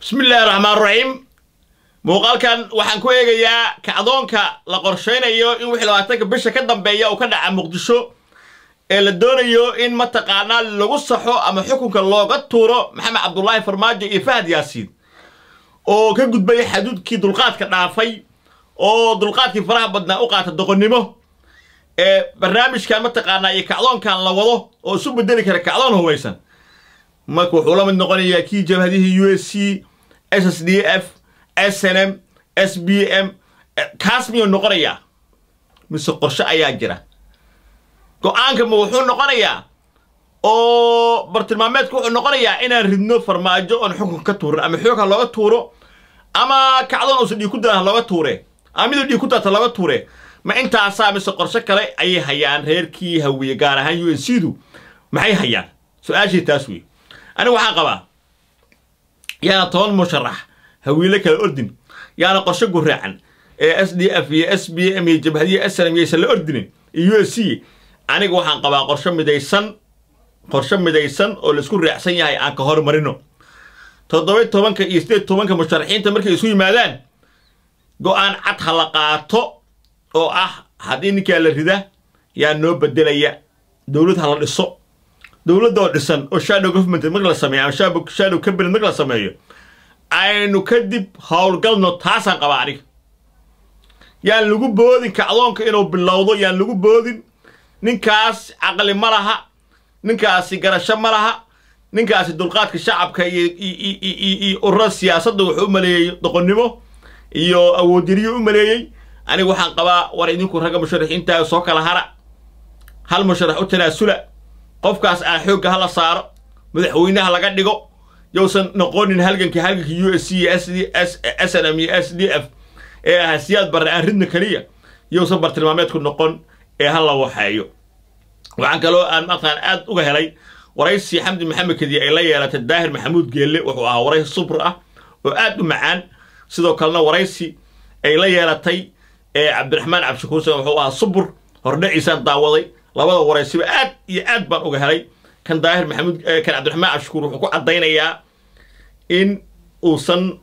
bismillaahi raxmaan raxiim muuqaalkan waxaan ku eegayaa kacdoonka la qorshaynayo in wixii labaatanka bisha ka dambeeya uu ka dhaca muqdisho ee la doonayo in mataqaanaa lagu saxo ama xukunka looga tuuro maxamed cabdulaahi farmaajo iyo fahad yaasiin oo ka gudbay xaduudkii dulqaadka dhaafay oo dulqaadkii faraha badnaa u qaata doqonnimo ee barnaamijkan mataqaanaa iyo kacdoonkan la wado oo isu bedeli kara kacdoon hubaysan marka wuxuu la mid noqonayaa kii jabhadihii u s c s s d f s n m s b m kaas miyuu noqonayaa mise qorshe ayaa jira go-aanka ma wuxuu noqonayaa oo bartilmaameedku wuxuu noqonayaa inaan ridno farmaajo oon xukunka ka tuurin ama xoog ha looga tuuro ama kacdoon uusan dhiig ku daan ha looga tuure ama miduu dhiig ku daata looga tuure ma intaasaa mise qorshe kale ayay hayaan reerkii hawiye gaar ahaan u n c du maxay hayaan su-aashii taas wey aniga waxaan qabaa yaana toban musharax hawiile kala ordin yaana qorshe guraacan ee s d f iyo s b m iyo jabhadiya s n m yaysan la ordinin iyo u s c aniga waxaan qabaa qorshe midaysan qorshe midaysan oo laisku raacsan yahay aan ka hormarino toddoba tobanka iyo sideed tobanka musharaxiinta markay isu yimaadaan go-aan cad ha la qaato oo ah haddii ninkaa la rida yaa noo bedelaya dowlad ha la dhiso dowladda oo dhisan oo shadow government marka la sameeyo ama shadow cabinet marka la sameeyo aynu kadib howlgalno taasaan qabaa aniga yaan lagu boodin kacdoonka inuu bilowdo yaan lagu boodin ninkaas caqli ma laha ninkaasi garasho ma laha ninkaasi dulqaadka shacabka iyo urura siyaasadda wuxuu u maleeyey doqonnimo iyo awoodiriyo u maleeyey aniga waxaan qabaa war idinku ragga musharaxiinta soo kala hara hal musharax u tanaasula qofkaas aan xoogga hala saaro madaxweynaha laga dhigo yowsan noqonin halganka halganka u s c iyo s n m iyo s d f ee ahaa siyaad barre aan ridna keliya yowsan bartilmaameedku noqon ee ha la waxeeyo waxaan kaloo aan maqaan aad uga helay waraysi xamdi maxamed kadiye ay la yeelatay daahir maxamuud geelle wuxuu ahaa waraysi subr ah oo aad u macaan sidoo kalena waraysi ay la yeelatay ee cabdiraxmaan cabdishakuursan wuxuu ahaa subur hordhaciisaan daawaday labada waraysiba aad iyo aad baan uga helay kan daahir maxamuud kan cabdiraxmaan cabdishakuur wuxuu ku caddaynayaa in uusan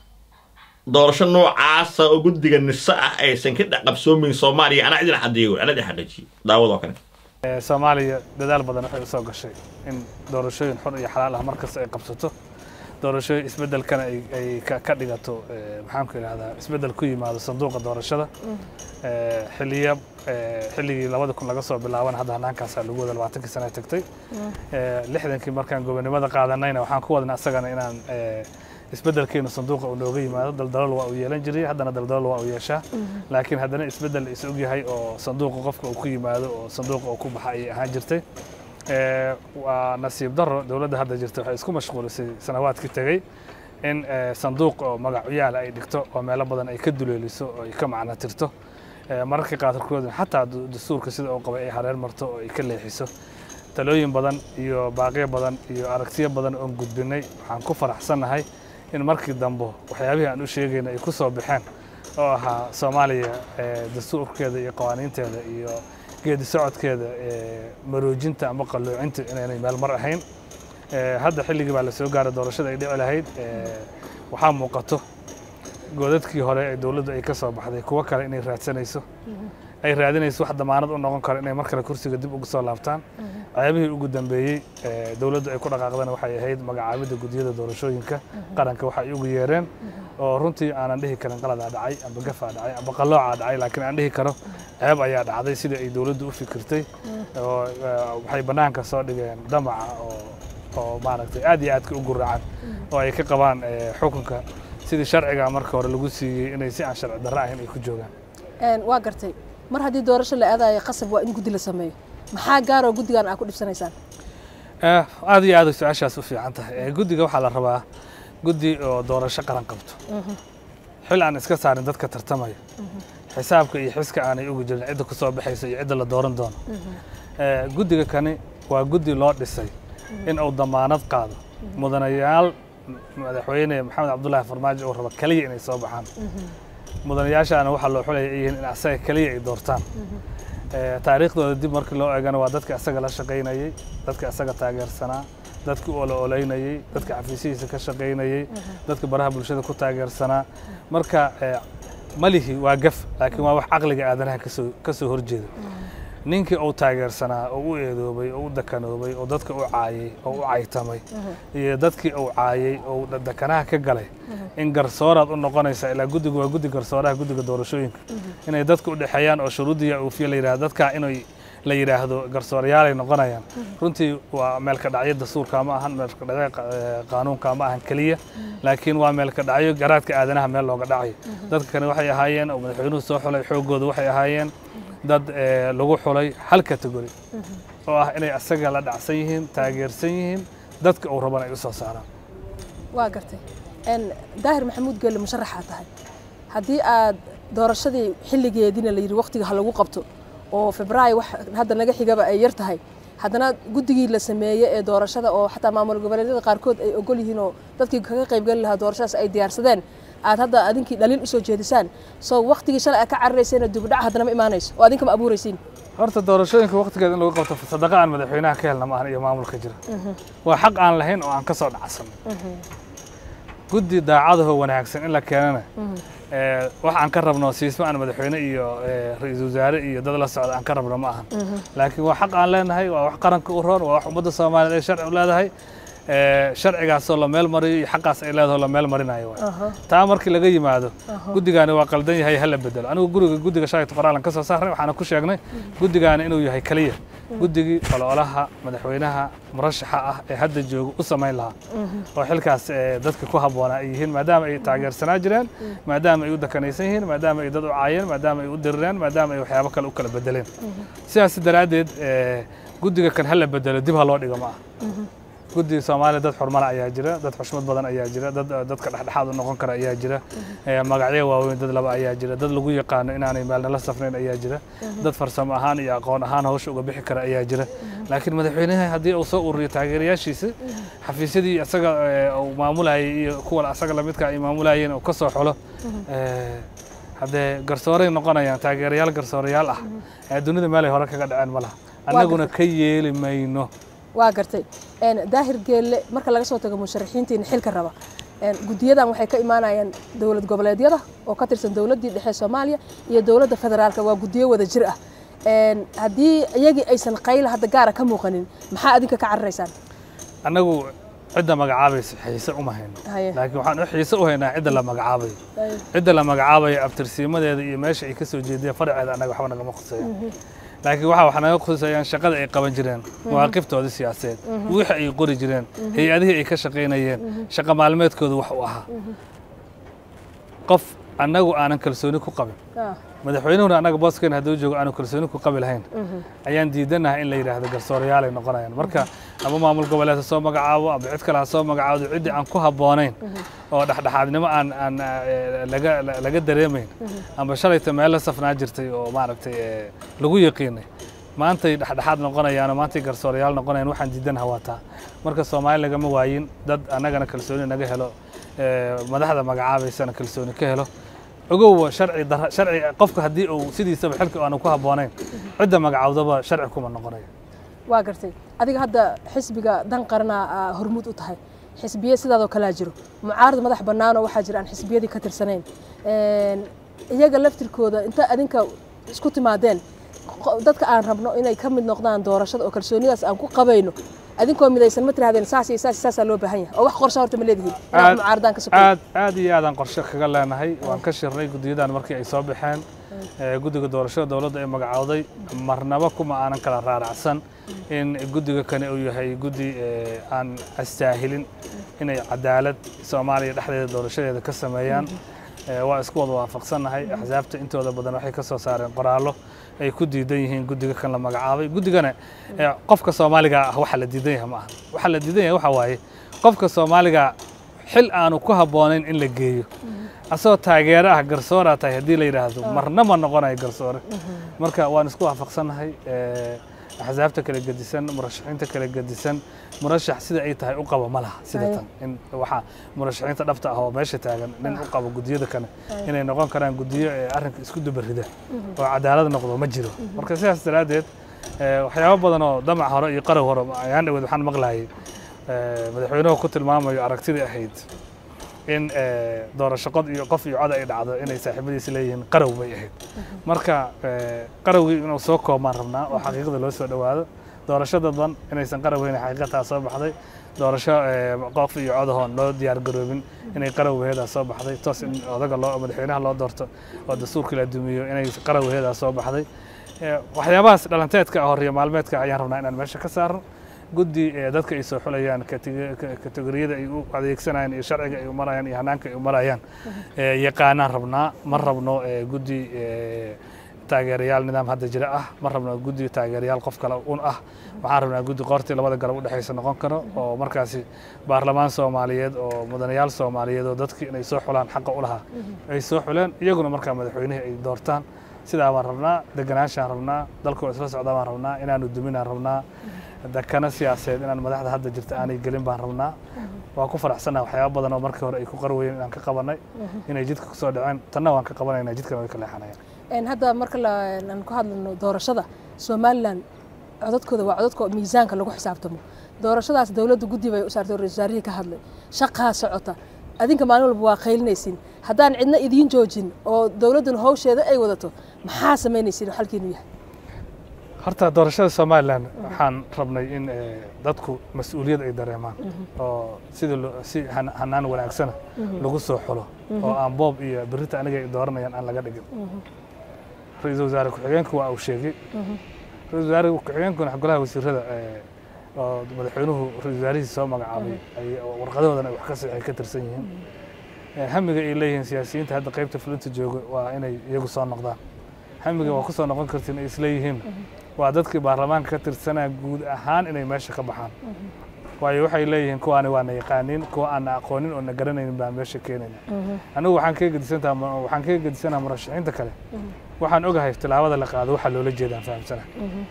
doorasho noocaasa oo guddiga nise ah aysan ka dhaqabsoomayn soomaaliya anaa idin xadeeyo anaa idin xaqiijiyo daawadoo kale soomaaliya dadaal badan waxay u soo gashay in doorashooyin xor iyo xalaal ah markasta ay qabsato doorashooyin isbeddelkana ay ka dhigato maxaanku idhahdaa isbeddel ku yimaado sanduuqa doorashada xiliya xilligii labada kun laga soo bilaabana hadda hannaankaasaa lagu wada labaatankii sana tagtay lixdankii markaan gobonimada qaadanayna waxaan ku wadna asagana inaan isbeddelkeenu sanduuqa uu nooga yimaado daldalal waa uu yeelan jiray haddana daldalal waa uu yeeshaa laakiin haddana isbeddel is og yahay oo sanduuqa qofka uu ku yimaado oo sanduuqa uu ku baxa ayay ahaan jirtay waa nasiib daro dowladda hadda jirta waxay isku mashquulisay sanawaadkii tegey in sanduuq oo magacyaala ay dhigto oo meelo badan ay ka duleeliso oo ay ka macno tirto mararka qaarkood xataa dastuurka sida uu qabay ay hareer marto oo ay ka leexiso talooyin badan iyo baaqiyo badan iyo aragtiyo badan oon gudbinay waxaan ku faraxsannahay in markii dambe waxyaabihii aan u sheegayna ay ku soo baxeen oo ahaa soomaaliya dastuurkeeda iyo qawaaniinteeda iyo geedi socodkeeda maroojinta ama qalluucinta inaynay meel mar ahayn hadda xilligii baa la soo gaaray doorashada ay dhici lahayd waxaa muuqato godadkii hore ee dowladdu ay ka soo baxday kuwo kale inay raadsanayso ay raadinayso wax damaanad u noqon karo inay mar kale kursiga dib ugu soo laabtaan ceebihii ugu dambeeyey dowladdu ay ku dhaqaaqdana waxay ahayd magacaabidda guddiyada doorashooyinka qaranka waxa ay ugu yeereen oo runtii aanan dhihi karin qaladaa dhacay amba gafaa dhacay amba qalloocaa dhacay laakiin aan dhihi karo ceeb ayaa dhacday sidai ay dowladdu u fikirtay oo waxay bannaanka soo dhigeen damaca oo oo maaragtay aad iyo aadka u guraacan oo ay ka qabaan xukunka sidii sharciga marka hore lagu siiyey inay si aan sharci darro ahayn ay ku joogaan waa gartay mar haddii doorasho la aadayo qasab waa in guddi la sameeyo maxaa gaaroo guddigan aad ku dhibsanaysaan aad iyo aad ay su-aashaas u fiican tahay guddiga waxaa la rabaa guddi oo doorasho qaran qabto xil aan iska saarin dadka tartamaya xisaabka iyo xiska aanay ugu jirin cidda ku soo baxaysa iyo cidda la dooran doono guddiga kani waa guddi loo dhisay in uu damaanad qaado mudanayaal madaxweyne maxamed cabdullaahi farmaajo uu rabo keliya inay soo baxaan mudanayaashaana waxaa loo xulaya ay yihiin in asaga keliya ay doortaan taariikhdooda dib markii loo eegana waa dadka asaga la shaqaynayey dadka asaga taageersanaa dadki u olo oleynayey dadka xafiisyihiisa ka shaqaynayey dadka baraha bulshada ku taageersanaa marka eh, malihi waa gaf laakiin waa wax caqliga aadanaha kasoo kasoo horjeeda ninkii uu taageersanaa oo u eedoobay oo u dakanoobay oo dadka u caayay oo u caytamay iyo dadkii uu caayay oo da- dakanaha ka galay in garsooraad u noqonaysa ilaa guddigu waa guddi garsooraha guddiga doorashooyinka inay dadka u dhexeeyaan oo shuruudiya uufiya la yidhahdo dadkaa inay la yidhaahdo garsooryaalay noqonayaan runtii waa meelka dhacyo dastuurka ma ahan meelka dhacyo qa- eh, qaanuunka ma ahan keliya laakiin waa meelka dhacyo garaadka aadanaha meel looga dhacayo dadka kale waxay ahaayeen oo madaxweynuhu soo xulay xooggooda waxay ahaayeen dad eh, lagu xulay hal category oo ah inay asaga la dhacsan yihiin taageersan yihiin dadka uu raban ay u soo saaraan waa gartay n daahir maxamuud geelle musharaxaa tahay haddii aad doorashadii xilligeediina la yidhi waqtiga ha lagu qabto oo febraayo wax hadda naga xigaba ay yar tahay haddana guddigii la sameeyey ee doorashada oo xataa maamul goboleedyada qaarkood ay ogol yihiin oo dadkii kaga qaybgeli lahaa doorashadaas ay diyaarsadeen aad hadda adinkii dhaliil usoo jeedisaan soo waqtigii shalay aad ka cararayseen dibudhac haddana ma imaanayso oo adinka ma abuuraysiin horta doorashooyinka waqtigeeda in lagu qabto sadaqa aan madaxweynaha ka helna maahan iyo maamulka jira waa xaq aan lahayn oo aan ka soo dhacsan guddi daacadaho wanaagsan in la keenana eh, wax aan ka rabno siisma aan madaxweyne iyo eh, ra-iisul wasaare iyo dad la socda aan ka rabno ma ahan laakiin waa xaq aan leenahay waa wax qaranka u roon waa wax ummadda soomaaliyeed ay sharci u leedahay eh, sharcigaasoo la meel mariyo iyo xaqaas ay leedahay oo la meel marinayo waay. taa markii laga yimaado guddigaani waa qaldan yahay hala bedelo anigu guriga guddiga shalayta qoraalan ka soo saaray waxaana ku sheegnay guddigaani inuu yahay keliya guddigii ololaha madaxweynaha murashaxa ah ee hadda jooga u samayn lahaa oo xilkaas eh, dadka ku habboonaa ay yihiin maadaama ay taageersanaa jireen maadaama ay u dakanaysan yihiin maadaama ay dad u caayeen maadaama ay u dirireen maadaama ay waxyaabo kale u kala bedeleen sidaas daraaddeed eh, guddiga kan hala bedelo dib ha loo dhigo ma ah guddiga soomaaliya dad xurmala ayaa jira dad xushmad badan ayaa jira dad dadka dhexdhexaad u noqon kara ayaa jira eh, magacyo waaweyn dad laba ayaa jira dad lagu yaqaano inaanay meelnala safnayn ayaa jira dad farsamo ahaan iyo aqoon ahaan hawsha uga bixi kara ayaa jira laakiin madaxweynaha haddii uu soo ururiyo taageerayaashiisa xafiisyadii isaga eh, uu maamulayay iyo kuwa asaga lamidka ay maamulayeen uu ka soo xulo eh, haddee garsooray noqonayaan taageerayaal garsoorayaal ah ee dunida meelay hore kaga dhaceen ma laha annaguna ka yeeli mayno waa gartay n daahir geelle marka laga soo tago musharaxiintiina xilka raba n guddiyadan waxay ka imaanayaan dowlad goboleedyada oo ka tirsan dowladdii dhexe soomaaliya iyo dowladda federaalka waa guddiyo wada jir ah n haddii iyagii aysan qayla hadda gaara ka muuqanin maxaa adinka ka cararaysaan annagu cidda magacaabaysa xiise uma hayno Haye. laakiin waxaan u xiise u haynaa cidda la magacaabayo Haye. cidda la magacaabayo abtirsiimadeeda iyo meesha ay ka soo jeediyeen faraceeda annaga waxba nagama khuseeya laakiin waxa wax naga khuseeyaan shaqada ay qaban jireen mawaaqiftooda siyaasadeed wixii ay qori jireen hay-adihii ay ka shaqaynayeen shaqa maalmeedkooda wax u ahaa qof annagu aanan kalsooni ku qabin Ah, madaxweynuhuna annaga booskeena hadduu joogo aanu kalsooni ku qabi lahayn ayaan diidanahay in la yidhaahdo garsoorayaal ay noqonayaan marka ama maamul goboleed ha soo magacaabo ama cid kale ha soo magacaabo ciddii aan ku habboonayn oo dhexdhexaadnimo aan aan eh, laga laga dareemayn ama shalayta meel la safnaa jirtay oo maaragtay eh, lagu yaqiinay maantay dhexdhexaad noqonayaan oo maantay garsoorayaal noqonayaan waxaan diidanaha waa taa marka soomaali lagama waayin dad annagana kalsooni naga helo eh, madaxda magacaabaysana kalsooni ka helo ogow sharci dara sharci qofka haddii uu sidiisaba xilka aanu ku habboonayn cidda magacawdaba sharci kuma noqonayo waa gartay adiga hadda xisbiga dan qaranaa aa hormuud u tahay xisbiye sidaadoo kalaa jiro mucaarad madax bannaanoo waxaa jira aan xisbiyadii ka tirsanayn Een, iyaga laftirkooda inta adinka isku timaadeen qo- dadka aan rabno inay ka mid noqdaan doorashada oo kalsoonidaas aan ku qabayno adinkoo midaysan ma tirahdeen saas iyo saas iyo saasaa loo baahan yahay oo wax qorsha horta ma leedihiin inaad Aad- mucaaradaan ka sokoy aad aad iyo aadaan qorshe kaga leenahay waan ka shirnay guddiyadan markii ay soo baxeen ee, guddiga doorashada dowladda ay magacowday marnaba kuma aanan kala raaracsan in guddiga kani uu yahay guddi ee, aan astaahilin inay cadaalad soomaaliya dhexdeeda doorashadeeda ka sameeyaan Ee, waa isku wada waafaqsannahay axsaabta intooda badan waxay ka soo saareen qoraallo ay ku diidan yihiin guddiga kan la magacaabay guddigana ee, qofka soomaaliga ah waxa la diidan yahay ma aha waxa la diidan yahay waxa waaye qofka soomaaliga xil aanu ku habboonayn in la geeyo asagoo taageero ah garsooraa tahay haddii la yidhaahdo marna ma noqonayo garsoore marka waan isku waafaqsannahay ee, axsaabta kala gedisan murashaxiinta kala gedisan murashax sida ay tahay u qaba ma laha sida Aye. tan in waxaa murashaxiinta dhabta ah oo meesha taagan nin u qabo guddiyada kale inay noqon karaan guddiyo ee arrinka isku dubarida oo cadaalad noqdo ma jiro marka sidaas daraaddeed ee, waxyaabo badan oo damac hore iyo qarow hore ayaan dhaweed waxaan maqlayay eh, madaxweynuhu ku tilmaamayo aragtidii ahayd in eh, doorasho qod iyo qof iyo cod ay dhacdo inay saaxiibadiisi leeyihiin qarow bay ahayd marka eh, qarowgii inuu soo koobmaan rabnaa oo xaqiiqda loo soo dhowaado doorasho dadban inaysan qarowgeyn xaqiiqataa soo baxday doorasho eh, qof iyo codahoon loo diyaar garoobin inay qarowgeedaa soo baxday toos in odaga loo madaxweynaha loo doorto oo dastuurkii la dumiyo inay qarowgeedaa soo baxday Eh, waxyaabahaas dhalanteedka ah horiyo maalmeedka ayaan rabnaa inaan meesha ka saarno guddi ee dadka ay soo xulayaan kateg- ka- kategoriyada ay u adeegsanayaan iyo sharciga ay u marayaan iyo hanaanka ay u marayaan eh, yaqaanaan rabnaa ma rabno eh, guddi eh, taageerayaal nidaam hadda jira ah ma rabno guddi taageerayaal qof kale un ah waxaan rabnaa guddi qoortii labada garab udhexaysa noqon karo oo markaasi baarlamaan soomaaliyeed oo mudanayaal soomaaliyeed oo dadkii inay soo xulaan xaqa u lahaa ay soo xuleen iyaguna markaa madaxweynihii ay doortaan sidaa baan rabnaa deganaanshaan rabnaa dalkoo isla socdaa baan rabnaa inaanu duminaan rabnaa dakana siyaasadeed inaan madaxda hadda jirta aanay gelin baan rabnaa waan ku faraxsannaha waxyaaba badan oo markii hore ay ku qarwayeen inaan ka qabanay inay jidka kusoo dhaceen tanna waan ka qabanayna jidkana way ka leexanayaan Een, hadda marka la- aan ku hadlano doorashada somalilan codadkooda waa codadka miisaanka lagu xisaabtamo doorashadaas dowladda guddi bay u saartay oo ra-iisul wasaarihii ka hadlay shaqaa socota adinka maalin walba waa qaylinaysiin haddaan cidna idiin joojin oo dowladduna hawsheeda ay wadato maxaa samaynaysiin oo xalkiinu yahay horta doorashada somalilan waxaan rabnay in eh, dadku mas-uuliyad ay dareemaan oo sida lo- si han- hanaan wanaagsana lagu soo xulo oo aan boob iyo berita aniga ay dooranayaan aan laga dhigin ra-iisul wasaare ku-xigeenku waa uu sheegay ra-isul wasaare ku-xigeenkuna golaha wasiirada eh, oo madaxweynuhu ra-isul wasaarihiisa soo magacaabay ay- oo warqadahoodana ay wax ka sixay ka tirsan yihiin Eh, hamiga ay leeyihiin siyaasiyiinta hadda qaybta fulinta jooga waa inay iyagu soo noqdaan hamiga waa ku soo noqon kartiin ay isleeyihiin waa dadkii baarlamaanka ka tirsanaa guud ahaan inay meesha ka baxaan waayo waxay leeyihiin kuwaani waa na yaqaaniin kuwa aan na aqoonin oo na garanaynin baan meesha keenayna anigu waxaan kaga gedisantaha waxaan kaga gedisanaha murashaxiinta kale waxaan ogahay tilaabada la qaado waxaa loola jeedaan fahamsana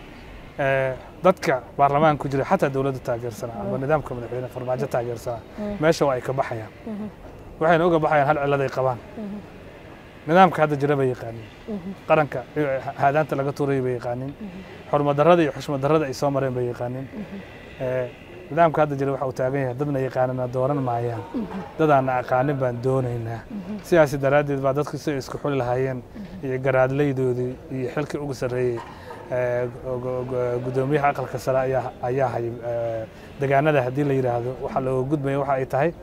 Eh, dadka baarlamaanka ku jira xataa dowladda taageersana ama nidaamka madaxweyne farmaajo taageersana meesha waa ay ka baxayaan waxayna uga baxayaan hal ciladay qabaan nidaamka hadda jira bay yaqaaniin qaranka eh, haadaanta laga tuuray bay yaqaaniin xurmadarrada iyo xushmadarrada ay soo mareen bay yaqaaniin Eh, nidaamka hadda jira waxa uu taagan yahay dadna yaqaanana dooran maayaan dadaana aqaanin baan doonaynaa sidaasi daraaddeed baa dadku si ay isku xuli lahaayeen iyo garaadlaydoodii iyo xilkii ugu sarreeyey eh, go- go- go- guddoomiyaha aqalka sare ayaa ayaa hay eh, degaanada haddii la yidhaahdo waxa looga gudbaya waxa ay tahay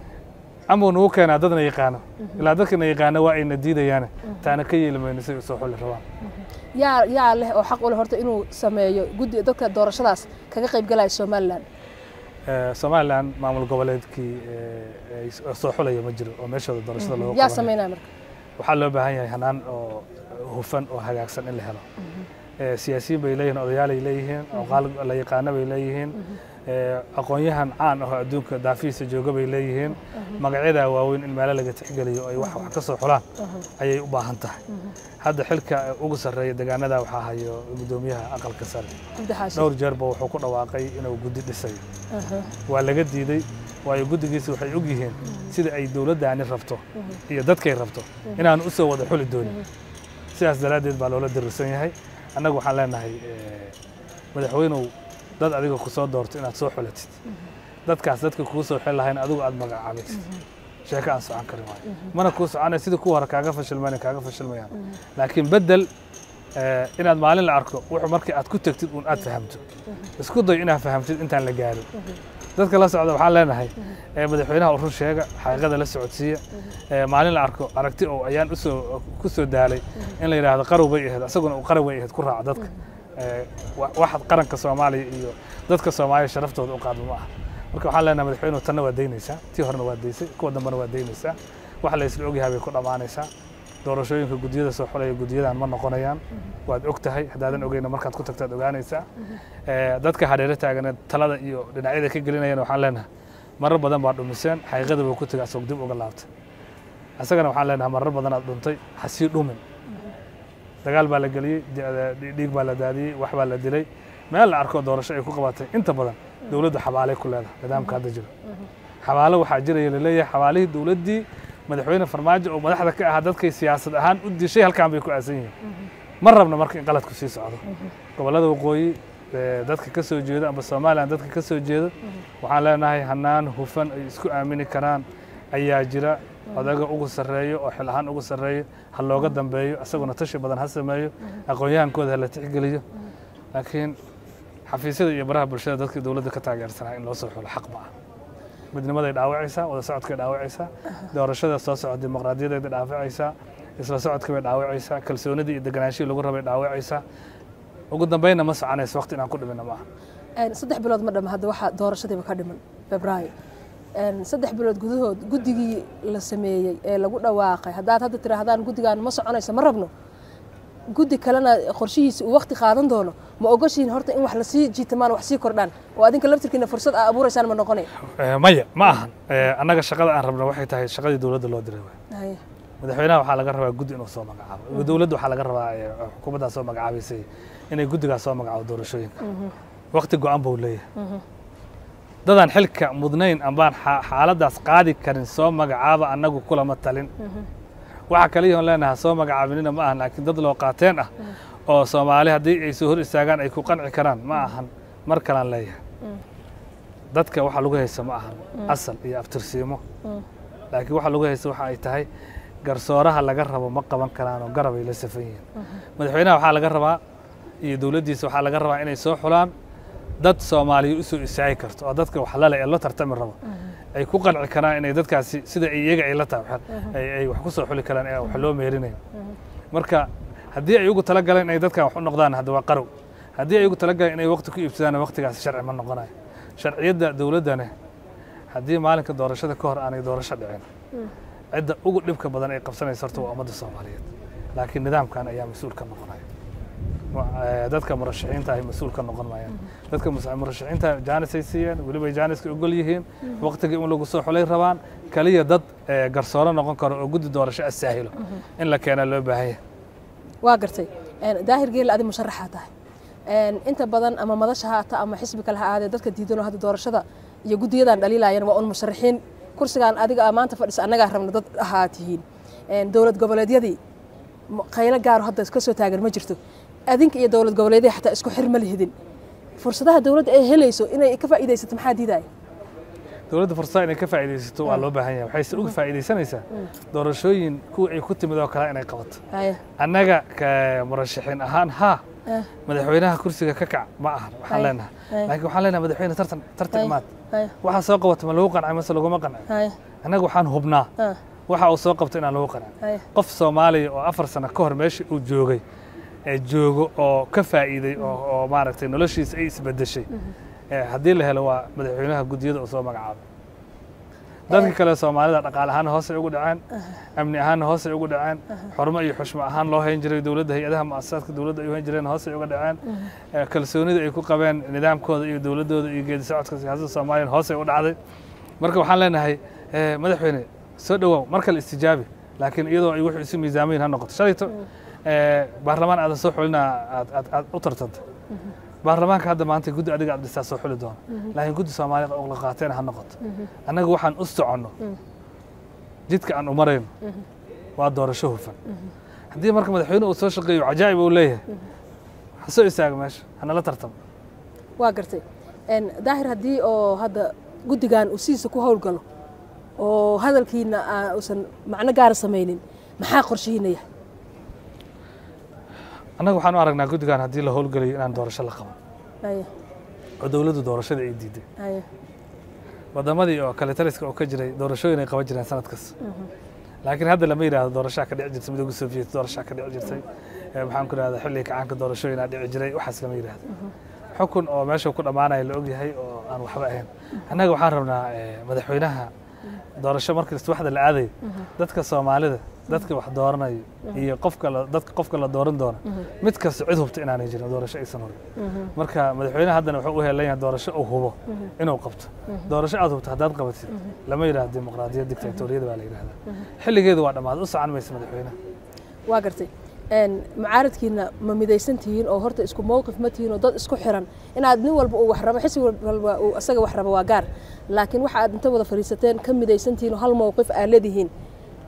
amau nagu keenaa dadna yaqaano ilaa dadkana yaqaano waa ayna diidayaan taana ka yeeli mayno si ay usoo xuli rabaan yaa yaa leh oo xaq u leh horta inuu sameeyo guddi dadka doorashadaas kaga qayb galaya somalilan Eh, somalilan maamul goboleedkii eh, ay soo xulaya ma jiro oo meeshooda doorashada looga yaa qabanaya. sameynaya marka waxaa loo baahan yahay hanaan oo hufan oo hagaagsan in la helo Eh, siyaasiyiin bay leeyihiin odayaalay leeyihiin oqaal la yaqaano bay leeyihiin Eh, aqoon-yahan caan ahoo adduunka daafihiisa jooga bay leeyihiin magacyadaa waaweyn in meelo laga tixgeliyo ay wax wax ka soo xulaan ayay u baahan tahay hadda xilka ugu sarreeya degaanada waxaa hayo guddoomiyaha aqalka sare cabdi xaashi dhowr jeerba wuxuu ku dhawaaqay inuu guddi dhisayo waa laga diiday waayo guddigiisi waxay og yihiin sida ay dowladdaani rabto iyo dadkay rabto inaanu u soo wada xuli doonin sidaas daraaddeed baa loola dirisan yahay annagu waxaan leenahay eh, madaxweynuw dad adiga ku soo doorto inaad soo xulatid dadkaas dadka kuu soo xil lahayn adigu aad magacaabaysid sheeko aan socon karin waayo mana kuu soconaya sidii kuwa hore kaaga fashilmayna kaaga fashilmayaan laakiin beddel eh, inaad maalin la arko wuxuu markii aad ku tegtid uun aad fahamto isku day inaad fahamtid intaan la gaarin dadka la socda waxaan leenahay eh, madaxweynaha u run sheega xaqiiqada la socodsiiya eh, maalin la arko aragti oo ayaan usoo ku soo daalay in la yidhaahdo qarow bay ahayd asaguna uu qarow bay ahayd ku raaca dadka Eh, wa- waxaad qaranka soomaaliya iyo dadka soomaaliya sharaftooda u qaadma ma aha marka waxaan leenahay madaxweynuhu tanna waa daynaysaa tii horena waa daysay kuwa dambena waa daynaysaa wax la isla ogyahay bay ku dhammaanaysaa doorashooyinka guddiyada soo xulaya guddiyadan ma noqonayaan waad og tahay haddaadan ogeyna markaad ku tagtaad ogaanaysaa Eh, dadka hareero taagana talada iyo dhinacyada ka gelinayana waxaan leenahay marar badan baa dhumiseen xaqiiqada buu ku tegay asagoo dib uga laabtay asagana waxaan leenahay marar badan aad dhuntay ha sii dhumin dagaal baa la geliyey di- di- dhiig baa la daadiyey wax baa la dilay meel la arko doorasho ay ku qabatay inta badan dowladdu xabaalay ku leedahay nidaamka hadda jiro xabaalo waxaa jiraya laleeyahay xabaalihii dowladdii madaxweyne farmaajo oo madaxda ka ahaa dadkay siyaasad ahaan u dishay halkaan bay ku aasan yihiin ma rabna marka in qaladku sii socdo gobollada waqooyi ee, dadka ka soo jeeda amba somalilan dadka ka soo jeeda waxaan leenahay hanaan hufan ay isku aamini karaan ayaa jira odaga ugu sarreeyo oo xil ahaan ugu sarreeyo ha looga dambeeyo isaguna tashi badan ha sameeyo aqoon-yahankooda ha la tixgeliyo laakiin xafiisyada iyo baraha bulshada dadka dowladda ka taageersanaa in loo soo xulo xaq ma ah midnimaday dhaawacaysaa wada socodkay dhaawacaysaa doorashada soo socda dimuqraadiyadeeda dhaawacaysaa isla socodka bay dhaawacaysaa kalsoonidii iyo deganaanshihii lagu rabay dhaawacaysaa ugu dambeynna ma soconayso waqti inaan ku dhimina maaha Een, saddex bilood ma dhama hadda waxaa doorashadiiba ka dhiman febraayo Een, saddex bilood gudahood guddigii la sameeyey ee lagu dhawaaqay haddaad hadda tiraahdaan guddigaan ma soconayso ma rabno guddi kalena qorshihiisa uu waqti qaadan doono ma ogoshiin horta in wax lasii jiitamaan wax sii kordhaan oo adinka laftirkiina fursad aa abuuraysaan ma noqonay Eh, maya ma ahan Eh, annaga shaqada aan rabno waxay tahay shaqadii dowladda loo diray waay Haye. madaxweynaha waxaa laga rabaa guddi inuu soo magacaabo dowladda waxaa laga rabaa eh, xukuumaddaa soo magacaabaysay inay guddigaas soo magacaabo doorashooyinka waqti go-an buu leeyahay dadaan xilka mudnayn ambaan xa- xaaladdaas qaadi karin soo magacaaba annagu kulama talin waxa kaliya on leenahay soo magacaabinina ma ahan laakiin dad loo qaateen ah oo soomaali haddii ay soo hor istaagaan ay ku qanci karaan ma ahan mar kalaan leeyahay dadka waxa lagu haysta ma ahan asal iyo aftirsiimo laakiin waxa lagu haysta waxa ay tahay garsooraha laga rabo ma qaban karaan oo garab ay la safan yihiin madaxweynaha waxaa laga rabaa iyo dowladdiisa waxaa laga rabaa inay soo xulaan dad soomaaliya u soo istaagi karto oo dadka wax lale ee la tartami rabo ay ku qanci karaan inay dadkaasi sida iyaga ay la tahay wax- ay ay wax ku soo xuli karaan ee wax loo meerinayn marka haddii ay ugu talagaleen inay dadkan wax u noqdaan hadda waa qarow haddii ay ugu talagaleen inay waqti ku iibsadaan waqtigaasi sharci ma noqonayo sharciyadda dowladdane haddii maalinka doorashada ka hor aanay doorasho dhicin cidda ugu dhibka badan ay qabsanaysa horta waa ummadda soomaaliyeed laakiin nidaamkan ayaa mas-uul ka noqonaya Wa- eh, dadka murashaxiinta ay mas-uul ka noqon maayaan dadka mus- murashaxiinta jaanis ay siiyeen weliba ay jaaniska ogol yihiin waqtiga in lagu soo xulay rabaan kaliya dad eh, garsooro noqon karo oo guddi doorasho asaahilo in la keenaa loo baahan yahay waa gartay Een, daahir geelle adi musharaxaa tahay Een, inta badan ama madasha ha ata ama xisbi kale ha aadee dadka diidanoo hadda doorashada iyo guddiyadan dhaliilayan waa un musharaxiin kursigaan adiga aa maanta fadhisa annagaa rabna dad ahaa tihiin Een, dowlad goboleedyadii ma- qaylo gaaro hadda ka soo taagan ma jirto adinka iyo dowlad goboleedyada xataa isku xir ma lihidin fursadaha dowladda ay helayso inay ka faa'iidaysato maxaa diidaya dowladda fursada inay ka faa'iidaysato waa loo baahan yahay waxayse uga faa'iidaysanaysaa doorashooyin kuwa ay ku timid oo kale inay qabato Haye. annaga ka murashaxiin ahaan haa Eh. madaxweynaha kursiga ka kac ma ahan waxaan Ay. leenahay Ay. laakiin waxaan leenahay madaxweyne tartan tartan Haye. imaad Haye. waxaa soo qabata ma lagu qancay mase laguma qancay Haye. annaga waxaan hubnaa Ah. waxa uu soo qabto inaan lagu qancin Haye. qof soomaaliya oo afar sano ka hor meesha uu joogay ee joogo oo ka faa'iiday oo oo maaragtay noloshiisa ay isbedeshay Eh, haddii la helo waa madaxweynaha guddiyada uu soo magacaabay dadka kale soomaalida dhaqaale ahaan hoosay ugu dhaceen amni ahaanna hoosay ugu dhaceen xurmo iyo xushmo ahaan loo hayn jiray dowladda hay-adaha mu'asasaadka dowladda ay u hayn jireen hoosay uga dhaceen Eh, kalsoonida ay ku qabeen nidaamkooda iyo dowladdooda iyo geedi socodka siyaasadda soomaaliya hoosay u dhacday marka waxaan leenahay eh, madaxweyne soo dhowaaw mar kale istijaabi laakiin iyadoo ay wuxuu isu miisaamayin ha noqoto shalayto eh, baarlamaan aadan soo xulina aad aad aad u tartanta baarlamaanka hadda maanta guddi adiga aad dhistaa soo xuli doona laakiin guddi soomaaliya oo la qaateena ha noqoto annaga waxaan u soconno jidka aan u marayno waa doorasho hufan haddii marka madaxweyne uu soo shaqeeyo cajaa'ib uu leeyahay ha soo istaaga meesha hanala tartamo waa gartay Een, daahir haddii oo hadda guddigan uu sidiisa ku howlgalo oo hadalkiina aa- uusan macno gaara samaynin maxaa qorshihiina yahay annaga waxaan u aragnaa guddigan haddii la howlgelayo inaan doorasho la qaban Haye, oo dowladdu doorashada ay diiday haye. wadamadii oo kale taliska oo ka jiray doorashooyin ay qaban jireen sanad kasta laakiin hadda lama yidhaahdo doorashaa ka dhici jirtay midowga soviet doorashaa ka dhici jirtay Eh, maxaan ku idhahdaa xilliga kacaanka doorashooyinaa dhici jiray waxaas lama yidhaahdo xukun oo meesha ku dhammaanaya la ogyahay oo aan waxba ahayn annaga waxaan rabnaa eh, madaxweynaha doorasho markii waxda la aadayo dadka soomaalida dadka wax dooranayo iyo qofka la- dadka qofka la dooran doona mid kasta cid hubta inaanay jirin doorasho aysan horin marka madaxweynaha haddana wuxuu u helan yahay doorasho uu hubo inuu qabto doorasho aad hubto haddaad qabatid lama yidhahdo dimuqraadiyad dictatoriyada baa la yidhahdaa xilligeedu waa dhammaad u socon maysa madaxweynaha waa gartay Een, mucaaradkiina ma midaysan tihiin oo horta isku mowqif ma tihiin oo dad isku xiran inaad nin walba uu wax rabo xisbi walba uu asaga wax rabo waa gaar laakiin waxa aad inta wada fadhiisateen ka midaysan tihiin oo hal mowqif aad leedihiin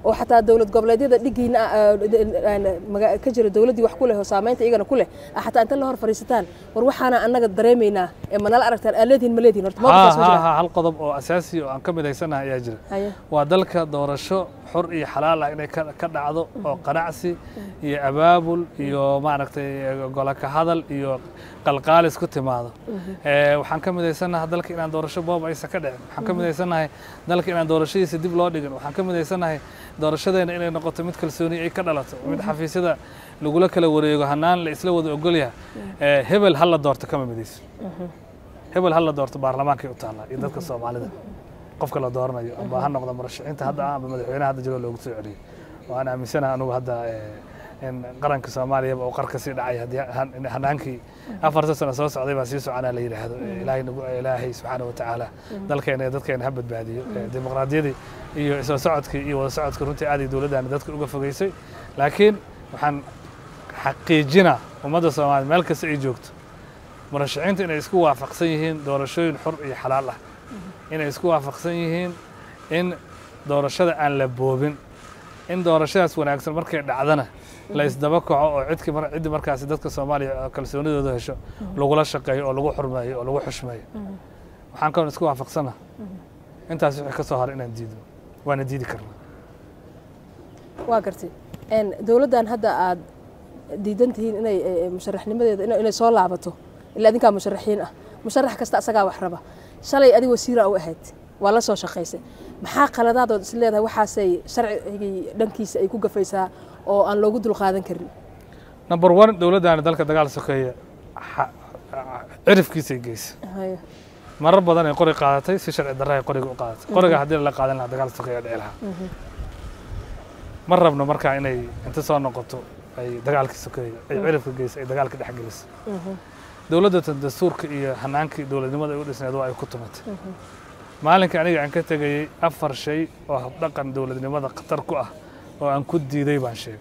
oo xataa dowlad goboleedyada dhigiina ah, aan maga- ka jira dowladdii wax ku leh oo saamaynta iyagana ku leh ah, xataa inta la hor fadhiisataan war waxaana annaga dareemaynaa ee manala aragtaan aa leedihin ma leedihin horta ha mawqifkaas ma ha jira ha hal qodob oo asaasi oo aan ka midaysanahay ayaa jira haye waa dalka doorasho xor iyo xalaal ah inay ka ka dhacdo oo qanacsi iyo abaabul iyo maaragtay golo ka hadal iyo qalqaalis ku timaado Eh, waxaan ka midaysanahay dalka inaan doorasho boob aysan ka dhicin waxaan ka midaysanahay dalka inaan doorashadiisa dib loo dhigin waxaan ka midaysanahay doorashadeena inay noqoto mid kalsooni ay ka dhalato mid xafiisyada lagula kala wareego hanaan la isla wada ogolyaha Eh, hebel ha la doorto kama midayso hebel ha la doorto baarlamaankay u taallaa iyo dadka soomaalida qofka la dooranayo amba ha noqdo murashaxiinta hadda ah amba madaxweynaha hadda jiro loogu soo celiyey waan aaminsanahay anugu hadda eh, in qaranka soomaaliyaba uu qarka sii dhacay haddii han- hanaankii afarta sano soo socday baa sii soconaa la yidhaahdo Eh, ilaahay nagu- ilaahay subxaana wa tacaala dalkeena iyo dadkeena ha badbaadiyo Eh, dimuqraadiyadii iyo isla socodkii iyo wada socodkii runtii aad iyo dowladdaani dadka uga fogeysay laakiin waxaan xaqiijinaa ummadda soomaaliya meel kasta ay joogto murashaxiinta inay isku waafaqsan yihiin doorashooyin xor iyo xalaal ah inay isku waafaqsan yihiin in doorashada aan la boobin in doorashadaas wanaagsan markay dhacdana la isdaba kaco oo cidkii mar ciddii markaasi dadka soomaaliya kalsoonidooda hesho lagula shaqeeyo oo lagu xurmeeyo oo lagu xushmeeyo waxaan kaloo isku waafaqsana intaas wixii ka soo haray inaan diidno waana diidi karnaa waa gartay Een, dowladdan hadda aad diidan tihiin inay eh, eh, musharaxnimadeeda ina- inay soo laabato ilaa adinkaa musharaxiin ah musharax kasta asagaa wax raba shalay adig wasiira u ahayd waa la soo shaqaysay maxaa qaladaadood is leedahay waxaasay sharcigii dhankiisa ay ku gafaysaa oo aan loogu dulqaadan karin number one dowladdaani dalka dagaal sokeeya xa- cirifkiisay geysa Haye. marar badan ay qori qaadatay si sharci darra ay qoriga u qaadatay qoriga haddii la qaadan lahaa dagaal sokeeya dhici lahaa ma rabno markaa inay inta soo noqoto ay dagaalkii sokeeya ay cirifka geyso ay dagaalka dhex geliso dowladda tan dastuurka iyo hanaankii dowladnimada ay u dhisneed waa ay ku tumatay maalinka aniga aan ka tegayey afar shay oo habdhaqan dowladnimada khatar ku ah oo aan ku diiday baan sheegay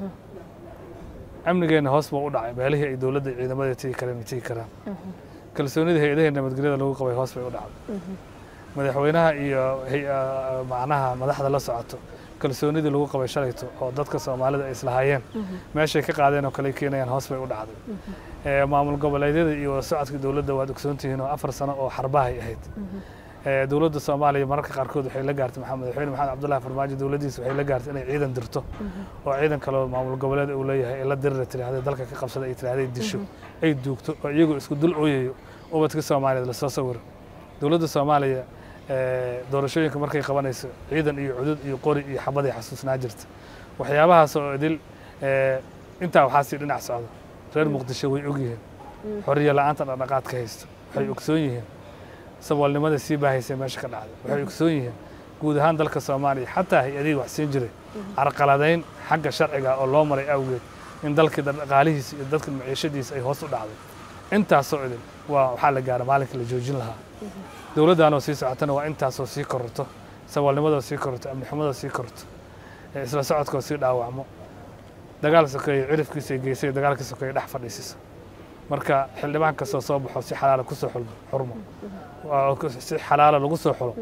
amnigeenna hoos buu u dhacay meelihii ay dowladda iyo ciidamada tegi kareen ay tegi karaan kalsoonida hay-adaha nabadgelyada lagu qabay hoos bay u dhacday madaxweynaha iyo hay- ah, macnaha madaxda la socoto kalsoonidii lagu qabay shalayto oo dadka soomaalida ay islahaayeen meeshay ka qaadeen oo kale ay keenayaan hoos bay u dhacday Eh, maamul goboleedyada iyo wada socodka dowladda waad ogsoontihiin oo afar sano oo xarbahay ahayd Eh, dowladda soomaaliya mararka qaarkood waxay la gaartay maxamed madaxweyne maxamed cabdullahi farmaajo dowladdiisa waxay la gaartay inay ciidan dirto oo ciidan kaloo maamul goboleed uu leeyahay ay la dirira tiraahday dalka ka qabsada ay tiraahday disho ay duugto oo iyagoo isku dul ooyayo ubadka soomaaliyeed lasoo sawiro dowladda soomaaliya eh, doorashooyinka markay qabanayso ciidan iyo cudud iyo qori iyo xabaday xasuusnaa jirta waxyaabahaas oo idil eh, intaa waxaa sii dhinac socda reer muqdisho way ogyihiin xoriyo la-aanta dhaqdhaqaadka haysto waxay ogsoon yihiin saboolnimada sii baahaysay meesha ka dhacday waxay ogsoon yihiin guud ahaan dalka soomaaliya xataa hay-adihii wax siin jiray carqaladayn xagga sharciga oo loo maray awgeed in dalkii dhaqaalihiisa iyo dadka maciishadiisa ay hoos u dhacday intaasoo idin waa waxaa la gaara maalinka la joojin lahaa dowladdaanoo sii socotana waa intaasoo sii kororto saboolnimadoo sii kororto amnixumadoo sii kororto ee isla socodkoo sii dhaawacmo dagaal sokeeye cirifkiisa geysay dagaalkii sokeeye dhex fadhiisiso marka xildhibaan kastoo soo baxo si xalaala kusoo xulmo xurmo waa ku- si xalaala lagu soo xulo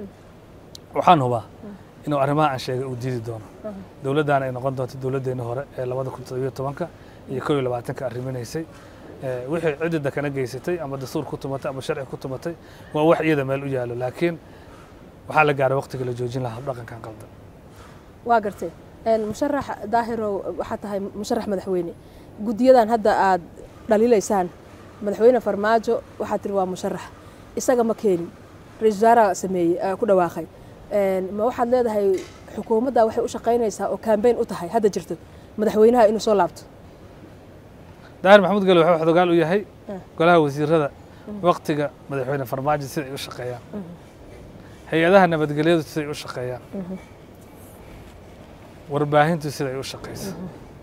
waxaan hubaa inuu arrimaha aan sheegay uu diidi doono dowladdaana ay noqon doonto dowladdeena hore ee labada kun toddobiyo tobanka iyo kow iyo labaatanka arriminaysay Eh, wixii cidida kana geysatay ama dastuur ku tumatay ama sharci ku tumatay waa wax iyada meel u yaalo laakiin waxaa la gaaray waqtiga la joojin lahaa dhaqankan qaldan waa gartay Een, musharax daahirow waxaa tahay musharax madaxweyne guddiyadan hadda aad dhaliilaysaan madaxweyne farmaajo waxaad tiri waa musharax isaga ma keenin ra-iisul wasaaraha sameeyey ee ku dhawaaqay Een, ma waxaad leedahay xukuumadda waxay u shaqaynaysaa oo kambeyn u tahay hadda jirto madaxweynaha inuu soo laabto daahir maxamuud gale wuxuu xogaal u yahay Mm. golaha wasiirada waqtiga madaxweyne farmaajo siday u shaqeeyaan hay-adaha nabadgelyadu siday u shaqeeyaan warbaahintu siday u shaqeyso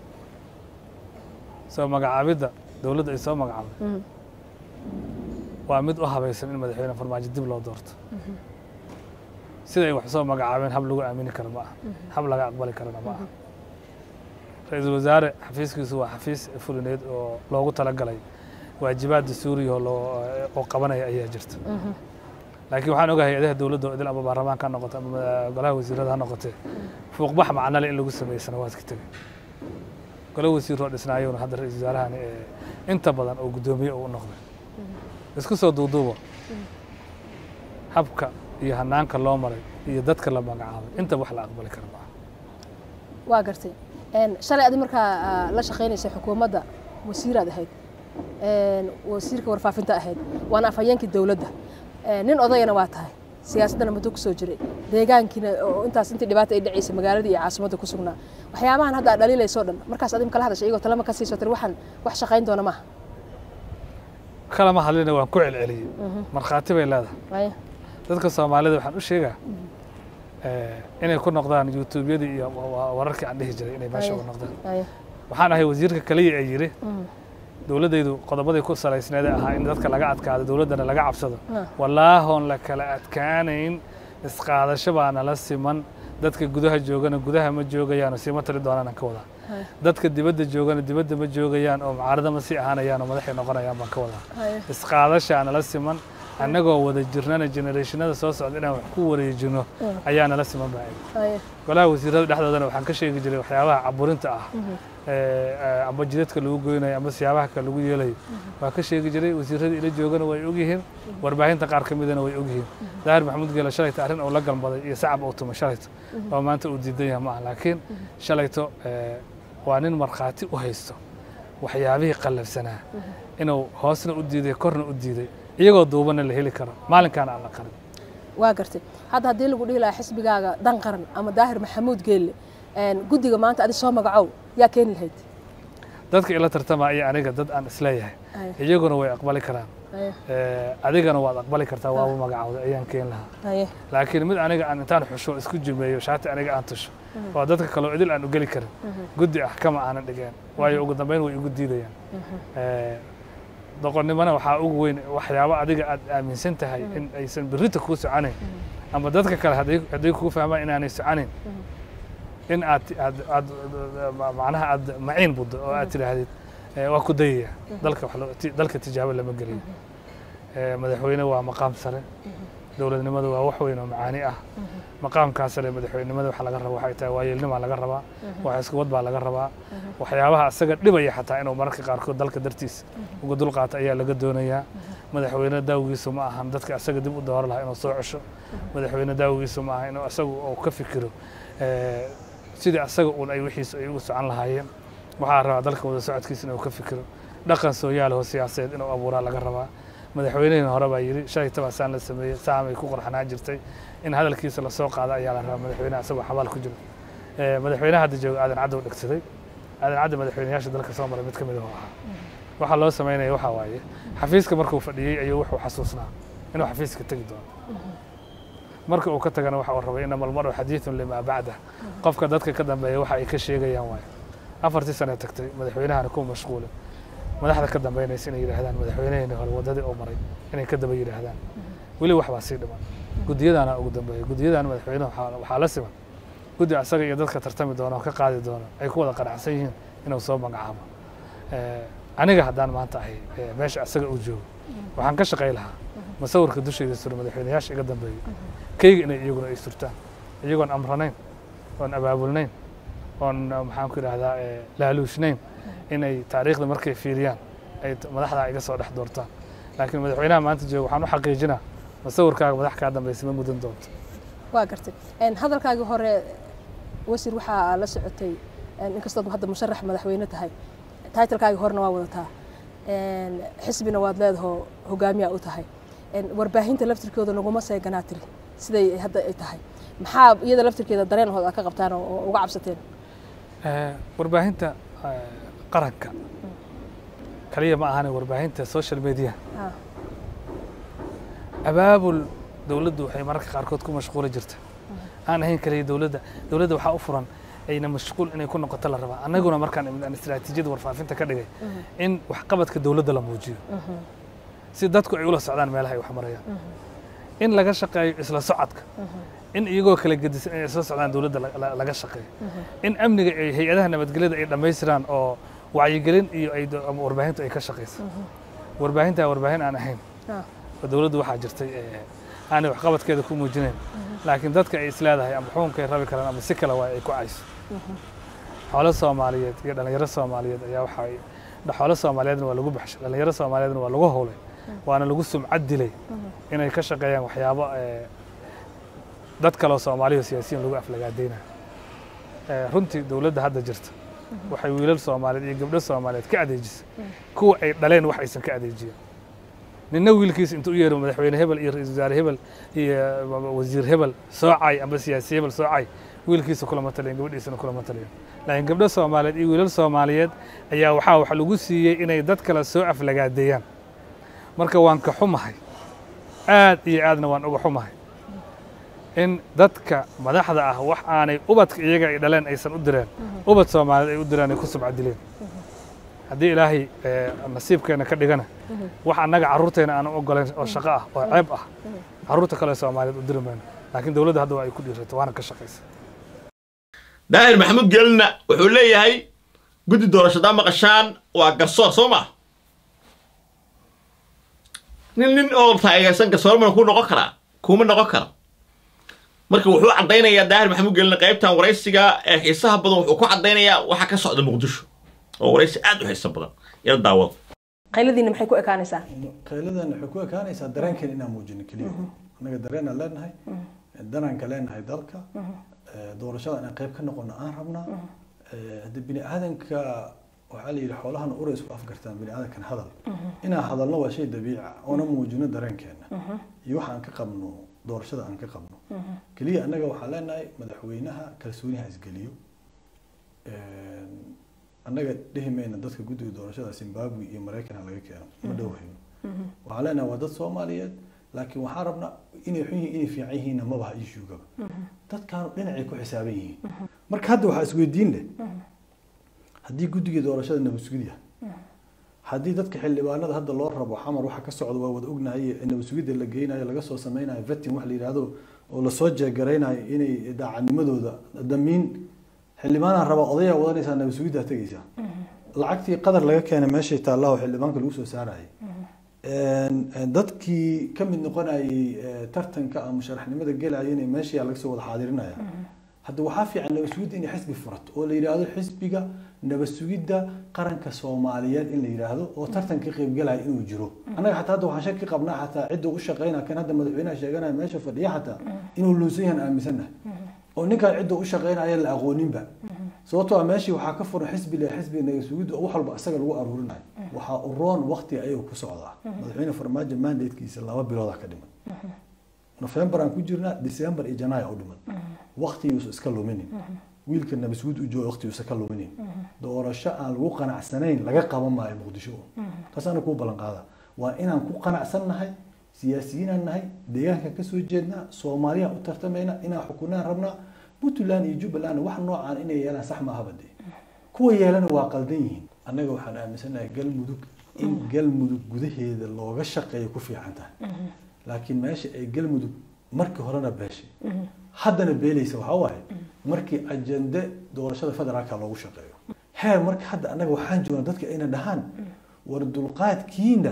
soo magacaabidda dowladda ay soo magacaabday Mhm. waa mid u habaysan in madaxweyne farmaajo dib loo doorto siday wax soo magacaabeen hab lagu aamini karo ma aha hab laga aqbali karana ma aha ra-iisul wasaare xafiiskiisu waa xafiis fulineed oo loogu talagalay waajibaad dastuuriya oo loo- oo qabanaya ayaa jirta laakiin waxaan ogahay hay-adaha dowladda oo idil ama baarlamaanka ha noqoto ama golaha wasiirada ha noqotee fuuqbax macnale in lagu sameeyey sanawaadka tegey golo wasiiroo dhisnaayowna hadda ra-iisul wasaarahani ee inta badan oo guddoomiye uu u noqday isku soo duuduubo habka iyo hanaanka loo maray iyo dadka la magacaabay inta wax la aqbali kara maaha waa gartay Een, shalay adi markaa aa, la shaqaynaysay xukuumadda wasiiraad ahayd Een, wasiirka warfaafinta ahayd waana afhayeenkii dowladda Een, nin odayana waa tahay siyaasaddana muddo kusoo jiray deegaankiina oo intaas intii dhibaata ay dhacaysay magaaladii iyo caasimadda ku sugnaa waxyaabahan hadda aad dhaliilayso dhan markaas adig kala hadashay iyagoo talama ka siiso tiri waxaan wax shaqayn doona maaha kalama hadlina waan ku celceliyey markhaati bay leedahay Haya. dadka soomaalida waxaan u sheegaa eh, inay ku noqdaan youtubeyadii iyo wa- wa- wararkii aan dhihi jiray inay meesha Haya. u noqdaan Haya. waxaan ahay wasiirka kaliya ee yidhi Mhm. dowladdaydu qodobadii ku salaysneedee ahaa in dadka laga adkaado dowladdana laga cabsado Ah. wallaahoon la kala adkaanayn isqaadasho baa nala siman dadka gudaha joogana gudaha ma joogayaanoo siima tali doonaan aan ka wadaa Haya. dadka dibadda joogana dibadda ma joogayaan oo mucaarada ma sii ahaanayaan oo madaxay noqonayaan baan ka wadaa Haya. isqaadashaa nala siman annagoo wada jirnana generationada soo socda inaan wax ku wareejino ayaa nala siman baa Haya. golaha wasiirada dhexdoodana waxaan ka sheegi jiray waxyaabaha caburinta ah ee, ee, amba jidadka lagu goynayo amba siyaabaha kale lagu yeelayo waa ka sheegi jiray wasiirada ila joogana way ogyihiin warbaahinta qaar ka midana way ogyihiin daahir maxamuud geela shalayto arrin uu la galmaday iyo sacab uu tumay shalayto oo maanta uu diidan yahay ma aha laakiin shalayto ee, waa nin markhaati u haysto waxyaabihii qallafsanaa inuu hoosna u diiday korna u diiday iyagoo duubana la heli karo maalinkaana aan la qarin waa gartay hadda haddii lagu dhihi lahaa xisbigaaga dan qaran ama daahir maxamuud geelle Een, guddiga maanta adi soo magacow yaa keeni lahayd dadka ila tartama iyo aniga dad aan isleeyahay Haya. iyaguna way aqbali karaan Haya. Ee, adigana waad aqbali kartaa waaba magacawda ayaan keen lahaa Haya. laakiin mid aniga aan intaan xusho isku jimeeyo shaati aniga aan tusho waa dadka kaloo idil aan u geli karin guddi ah kama aanan dhigeen waayo ugu dambeyn way igu diidayaan Ee, doqonnimona waxaa ugu weyn waxyaabo adiga aad aaminsan tahay in aysan berrita kuu soconayn ama dadka kale hadday hadday kuu fahmaan inaanay soconayn in aad aad aad macnaha aad maciin buddo oo aad tidhaahdid ee, waa ku dayaya dalka wax loo- ti- dalka tijaabo lama geliyo Ee, madaxweyne waa maqaam sare dowladnimadu waa wax weyn oo macaani ah maqaamkaa sare madaxweynenimada waxa laga raba waxay tahay waayeelnimaa laga rabaa wax iskuwad baa laga rabaa waxyaabaha isaga dhibaya xataa inuu mararka qaarkood dalka dartiis uga dulqaato ayaa laga doonayaa madaxweyne daawigiisu ma ahan dadka asaga dib u dooro lahaa inuu soo cesho madaxweyne daawigiisu ma aha inuu asagu uu ka fikiro ee, sidii asaga uun ay wixiisu ay ugu socon lahaayeen waxaa rabaa dalka wada socodkiisa inuu ka fikiro dhaqan sooyaalaho siyaasadeed inuu abuuraa laga rabaa madaxweynihii hore baa yidhi shalay tabaa saan la sameeyey saamay ku qorxanaa jirtay in hadalkiisa lasoo qaado ayaa la rabaa madaxweynaha isagoo xabaal ku jiro Ee, madaxweynaha hadda jooga aadan caddow dhegsaday aadan cadda madaxweynayaasha dalka soo maray mid ka mid ah oo ahaa waxaa loo samaynaya waxaa waaye xafiiska markuu fadhiyey ayuu wuxuu xasuusnaa inuu xafiiska tegi doono marka uu ka tagana waxa uu rabay inama almaru xadiidun limaa bacda qofka dadka ka dambeeya waxa ay ka sheegayaan waaye afartii sane tagtay madaxweynahana ku mashquulin madaxda ka dambeynaysa inay yidhaahdaan madaxweynaheeni hore waddadii uu maray inay ka daba yidhaahdaan weli wax baa sii dhiman guddiyadaana ugu dambeeya guddiyadana madaxweynaha waxaa- waxaa la siman guddi asaga iyo dadka tartami doona oo ka qaadi doona ay ku wada qanacsan yihiin inuu soo magacaabo Ee, aniga haddaan maanta ahay ee, meesha asaga uu joogo waxaan ka shaqay lahaa masawirka dushayda sura madaxweynayaasha iga dambeeyey keyga inay iyaguna ay surtaan iyagoon amranayn oon abaabulnayn oon uh, maxaan ku idhahdaa ee, laaluushnayn inay taariikhda markay fiiriyaan ay t- madaxdaa iga soo dhex doortaan laakiin madaxweynaha maanta jooga waxaan u xaqiijinaa masawirkaaga madax kaa dambaysa ma mudan doonto waa gartay Een, hadalkaagii hore wasiir waxaa la socotay een, inkastood hadda musharax madaxweyne tahay taitalkaagii horena waa wadataa Een, xisbina waad leedahoo hogaamiyaa u tahay Een, warbaahinta laftirkooda laguma seeganaa tiri siday hadda ay tahay maxaa iyada laftirkeeda dareenhood aad ka qabtaan oo oo uga cabsateen Ee, warbaahinta ee, qaranka kaliya ma ahane warbaahinta social media Ah, abaabul dowladdu waxay mararka qaarkood ku mashquuli jirta aan ahayn kaliya dowladda dowladda waxaa u furan ayna mashquul inay ku noqoto la rabaa annaguna markaan imid aan istiraatiijiyada warfaafinta ka dhigay in waxqabadka dowladda la muujiyo si dadku ay ula socdaan meelaha ay wax marayaan in laga shaqeeyo isla socodka in iyagoo kala gedisan inay isla socdaan dowladda la- la- laga shaqeeyo in amniga ay hay-adaha nabadgelyada ay dhammaystiraan oo wacyigelin iyo ay do- ama warbaahintu ay ka shaqayso warbaahintaa warbaahin aan ahayn ah, oo dowladdu waxaa jirtay ee, aanay waxqabadkeeda ku muujinayn laakiin dadka ay isleedahay ama xukunkay rabi karaan ama si kale waa ay ku cayso xoolo soomaaliyeed iyo dhallinyaro soomaaliyeed ayaa waxa ay xoolo soomaaliyeedna waa lagu baxshay dhallinyaro soomaaliyeedna waa lagu howlay waana lagu sumcad dilay inay ka shaqeeyaan waxyaabo eh, dad kaloo soomaaliya oo siyaasiyiin lagu aflagaadaynayo Eh, runtii dowladda hadda jirta waxay wiilal soomaaliyeed iyo gabdho soomaaliyeed ka adeejisay kuwa ay dhaleen wax aysan ka adeejiyen ninna wiilkiisa intuu u yeero madaxweyne hebel iyo ra-iisul wasaare hebel iyo wasiir hebel soocay amba siyaasi hebel soocay wiilkiisa kulama taliyan gabadhiisana kulama taliyan laakiin gabdho soomaaliyeed iyo wiilal soomaaliyeed ayaa waxaa wax lagu siiyey inay dad kale soo aflagaadeeyaan marka waan ka xumahay aad iyo aadna waan uga xumahay in dadka madaxda ah wax aanay ubadka iyaga ay dhaleen aysan u direen ubad soomaaliyeed ay u direen ay ku subcadileen haddii ilaahay eh, nasiibkeena ka dhigana wax annaga carruurteena aanan ogolayn oo shaqo ah oo ceeb ah carruurta kale soomaaliyeed u diri mayno laakiin dowladda hadda waa ay ku dhiirata waana ka shaqaysa daahir maxamuud gelina wuxuu leeyahay guddi doorashadaa maqashaan waa garsoor soo ma nin nin oo taageersan garsoor mana ku noqon karaa kuma noqon kara marka wuxuu caddaynayaa daahir maxamuud gelina qaybtan waraysiga ee xiisaha badan wuxuu ku caddaynayaa waxa ka socda muqdisho oo waraysi aad u xiiso badan ila daawada qayladiina maxay ku ekaanaysaa qayladan waxay ku ekaanaysaa dareenkeena inaan muujino keliya annaga dareenaan leenahay danaanka leenahay dalka eh, doorashada inaan qayb ka noqono aan rabnaa Eh, haddii bini aadanka waxaa la yidhi xoolahan ura isku afgartaan bini aadankan hadal inaan hadalno waa shay dabiici ah oona muujino dareenkeena iyo waxa aan ka qabno doorashada aan ka qabno keliya annaga waxaan leenahay madaxweynaha kalsooniha isgeliyo annaga dhihi mayna dadka guddiga doorashada zimbabwe iyo maraykan laga keeno ma dhowhayno waxaan leenahay waa dad soomaaliyeed laakiin waxaan rabnaa inay xun yihiin inay fiican yihiinna mabaha ishuugaba dadkaanu dhinacay ku xisaaban yihiin marka hadda waxaa isweydiin leh haddii guddigii doorashada nabadsugid yahay haddii dadka xildhibaanada hadda loo rabo xamar waxa ka socda waa wada ognahay nabadsugidda la geynayo laga soo sameynayo vetin wax la yidhaahdo oo lasoo jeegaraynayo inay daacadnimadooda damiin xildhibaanaa rabaa odayaa wadanaysaa nabadsugiddaa tegaysaa lacagtii qadar laga keenay meeshay taallaa oo xildhibaanka lagu soo saarayay dadkii ka mid noqonayay tartanka ama sharaxnimada gelaya inay meesha laga soo wada xaadirinaya hadda waxaa fiican nabadsugidda inay xisbi furato oo la yidhaahdo xisbiga nabadsugidda qaranka soomaaliyeed in la yidhaahdo oo tartanka ka qaybgalaya inuu jiro annaga xataa hadda waxaan shaki qabnaa xataa cidda u shaqeynaya kan hadda madaxweynaha sheeganaya meesha fadhiya xataa inuu luunsan yahan aaminsannahay oo ninkan cidda u shaqeynaya la aqooninba sababtoo ah meeshii waxaa ka furan xisbi le xisbiga nabadsugidda oo wax walba isaga lagu aruurinayo waxaa u roon waqti ayaga ku socdaa madaxweyne farmaajo mandatekiisa laba bilooda ka dhiman nofembar aan ku jirnaa december iyo janaaya u dhiman waqtiyuusa iska luminin wiilka nabasguud u jooga waqtiyuusa ka luminin doorasho aan lagu qanacsanayn laga qaban maayo muqdisho taasaana kuu ballan qaada waa inaan ku qanacsannahay siyaasiyiinaan nahay deegaankan kasoo jeednaa soomaaliyaan u tartamayna inaan xukunaan rabnaa puntland iyo jubbaland wax noocaan inay yeelaan sax maahaba dee kuwa yeelana waa qaldan yihiin annaga waxaan aaminsanahay galmudug in galmudug gudaheeda looga shaqeeyo ku fiican tahay laakiin meesha ay galmudug markii horena beeshay haddana beelaysa waxaa waaye markii ajende doorashada federaalka loogu shaqeeyo heer marka hadda annaga waxaan joognaa dadka ayna dhahaan war dulqaadkiina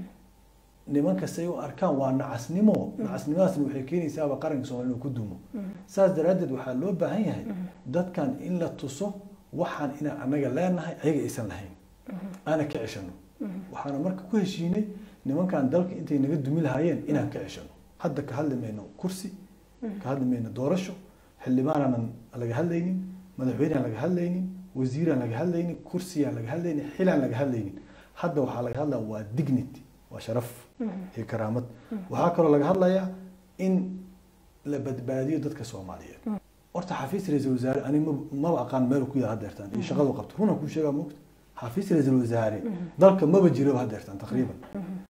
nimanka say u arkaan waa nacasnimo nacasnimadaasna waxay keenaysaaba qaranka soomaaliya inuu ku dumo saas daraaddeed waxaa loo baahan yahay dadkan in la tuso waxaan inaan annaga leenahay ayaga aysan lahayn aana ka ceshano waxaana marka ku heshiinay nimankan dalka intay naga dumi lahaayeen inaan ka ceshano hadda ka hadli mayno kursi ka hadli mayno doorasho xildhibaanaanan laga hadlaynin madaxweyneaan laga hadlaynin wasiiraan laga hadlaynin kursiyaan laga hadlaynin xilaan laga hadlaynin hadda waxaa laga hadlaya waa dignity waa sharaf iyo karaamad waxaa kaloo laga hadlayaa in la badbaadiyo dadka soomaaliyeed horta xafiis ra-iisul wasaare ani maba aqaan meel ku yaal hadeertaan iyo shaqadu qabto runaan kuu sheegaa moogta xafiis ra-iisul wasaare dalka maba jiro hadeertaan taqriiban